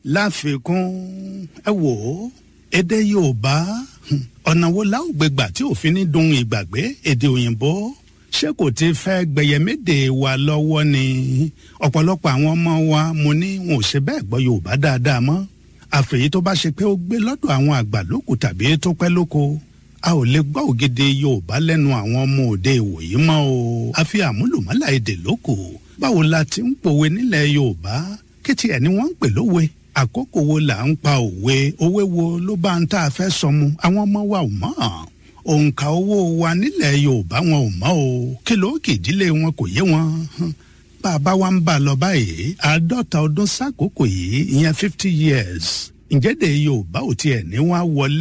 láfikún ẹ wò ó èdè yorùbá ọ̀nà wo la ó gbé gbà tí òfin ní dun ìgbàgbé èdè òyìnbó ṣé kò ti fẹ́ gbẹ̀yẹ̀médè wa lọ́wọ́ ni ọ̀pọ̀lọpọ̀ àwọn ọmọ wa mo ní wọn ò ṣe bẹ́ẹ̀ gbọ́ yorùbá dáadáa mọ́ àfẹ̀yí tó bá ṣe pé ó gbé lọ́dọ̀ àwọn àgbà lókù tàbí tó pẹ́ lóko a ò lè gbọ́ ògidì yorùbá lẹ́nu àwọn ọmọ òde ìwòyí mọ́ o àfi àmúlùmọ́là èdè lóko báwo la ti ń pòwe nílẹ̀ yorùbá kí tiẹ̀ ni wọ́n ń pè lówe àkókò wo là ń pa òwe òwe wo ló bá ń tá a fẹ́ sọmu àwọn ọmọ wa ò mọ̀ òǹkà owó wa nílẹ̀ yorùbá wọn ò mọ̀ o kí ló kì ìdílé wọn kò yé wọn bá a bá wa ń bá a lọ báyìí àádọ́ta ọdún sákòókò yìí ìyẹn fifty years ǹjẹ́ de yorùbá ò tiẹ̀ ní wá wọlé